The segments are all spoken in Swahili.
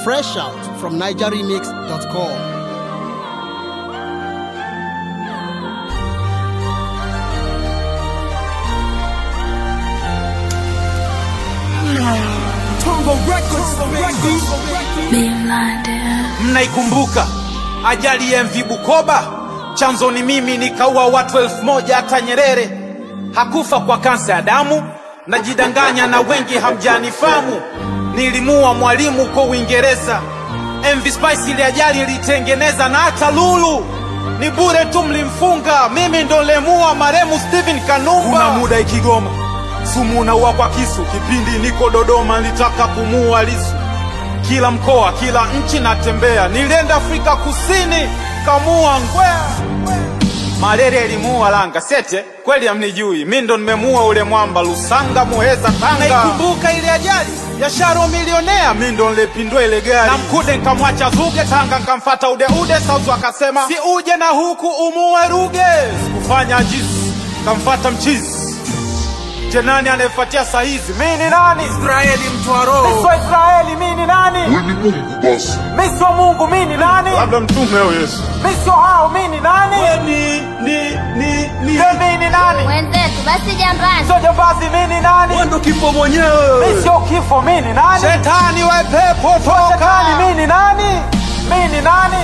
Fresh out from NigerRemix.com. Mnaikumbuka ajali ya MV Bukoba? Chanzo ni mimi, nikaua watu elfu moja. Hata Nyerere hakufa kwa kansa ya damu. Najidanganya na wengi hamjanifamu. Nilimua mwalimu uko Uingereza. MV Spice ile ajali ilitengeneza, na hata Lulu ni bure tu, mlimfunga. Mimi ndo lemua maremu Steven Kanumba. Kuna muda Ikigoma sumu unaua kwa kisu. Kipindi niko Dodoma nilitaka kumua Lisu kila mkoa, kila nchi natembea. Nilienda Afrika Kusini, kamua ngwea. Malaria ilimuua Langa Sete, kweli hamnijui, mi ndo nimemuua ule mwamba Lusanga, Muheza, Tanga. Naikumbuka ile ajali ya Sharo milionea, mi ndo nilepindua ile gari na Mkude nkamwacha Zuge, Tanga nkamfata Ude Ude, Sauzu akasema si uje na huku umuue Ruge. Sikufanya ajizi, kamfata mchizi Je, nani anayefuatia saa hizi? Mi ni nani? Israeli mtu wa roho. Mi sio Israeli, mi ni nani? Wewe ni Mungu basi. Mi sio Mungu, mi ni nani? Labda mtume au Yesu. Mi sio hao, mi ni nani? Wewe ni ni ni ni. Je, mi ni nani? Wenzetu basi jambazi. Sio jambazi, mi ni nani? Wewe ndo kifo mwenyewe. Mi sio kifo, mi ni nani? Shetani wa pepo toka. Shetani, mi ni nani? Mi ni nani?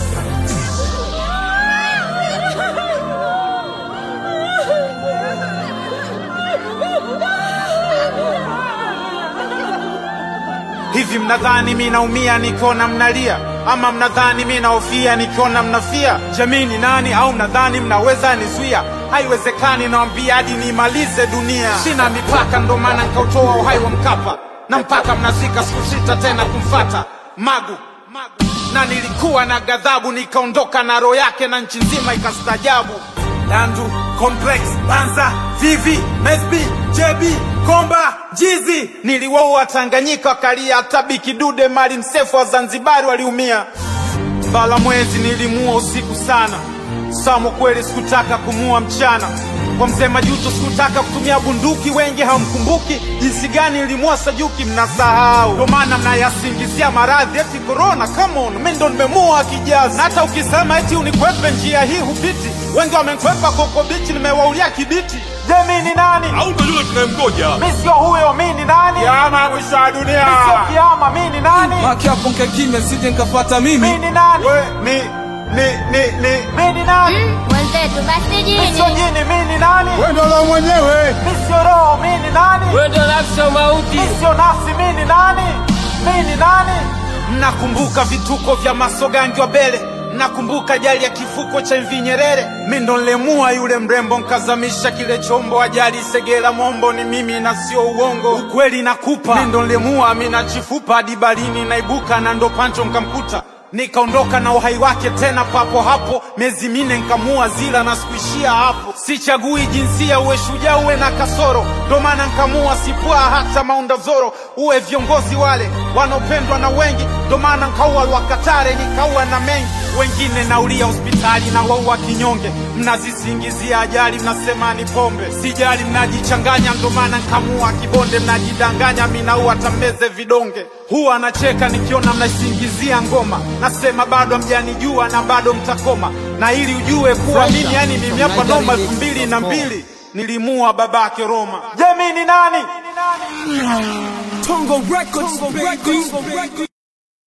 Hivi mnadhani mi naumia nikiona mnalia, ama mnadhani mi naofia nikiona mnafia? Jamii ni nani? Au mnadhani mnaweza nizuia? Haiwezekani, nawambia hadi niimalize dunia. Sina mipaka, ndo maana nkautoa uhai wa Mkapa, na mpaka mnazika sikusita tena kumfata Magu, Magu. Na nilikuwa na ghadhabu, nikaondoka na roho yake, na nchi nzima ikastajabu. Dandu, Complex, Banza, Vivi, Mesbi, JB, Komba, Jizi. Niliwaua Tanganyika wakalia, hata Biki Dude, Mali Msefu wa Zanzibari waliumia. Bala mwezi nilimuua usiku sana. Samo kweli sikutaka kumua mchana. Kwa mzee Majuto sikutaka kutumia bunduki, wengi hamkumbuki jinsi gani nilimua Sajuki, mnasahau. Ndo maana mnayasingizia maradhi eti corona. Come on, mimi ndo nimemua kijazi. Na hata ukisema eti unikwepe njia hii hupiti, wengi wamenikwepa koko bichi, nimewaulia kibiti. Je, mimi ni nani? Au ndo yule tunayemgoja. Mimi sio huyo, mimi ni nani? Kiama mwisho wa dunia. Mimi sio kiama, mimi ni nani? Maki hapo nkae kimya sije nkafuata mimi. Mimi ni nani? We, ni ni ni ni mimi ni nani? Mm, Wenzetu basi Mimi sio jini. jini, mimi ni nani? Wewe ndo la mwenyewe. Mimi sio roho, mimi ni nani? Wewe ndo nafsi ya mauti. Mimi sio nafsi, mimi ni nani? Mimi ni nani? Mnakumbuka vituko vya Masogangi wa Bele? Mnakumbuka ajali ya kifuko cha MV Nyerere? Mimi ndo nilemua yule mrembo, nkazamisha kile chombo. Ajali Segera Mombo ni mimi na sio uongo, ukweli nakupa. Mimi ndo nilemua Amina Chifupa hadi barini naibuka, na ndo Pancho nkamkuta nikaondoka na uhai wake tena papo hapo, miezi mine nkamua zila na sikuishia hapo. Sichagui jinsia, uwe shujaa uwe na kasoro, ndo maana nkamua sipua hata Maunda Zoro. Uwe viongozi wale wanaopendwa na wengi, ndo maana nkaua Lwakatare nikaua na mengi wengine naulia hospitali na waua kinyonge. Mnazisingizia ajali, mnasema ni pombe, sijali, mnajichanganya, ndo maana nkamua kibonde. Mnajidanganya, minaua tameze vidonge. Huwa anacheka nikiona mnaisingizia ngoma, nasema bado hamjanijua na bado mtakoma, na ili ujue kuwa Fresh mimi out yani from mimi hapa noma elfu NigerRemix.com. mbili na mbili nilimua babake Roma. Je, mimi ni nani? Tongo Records, baby.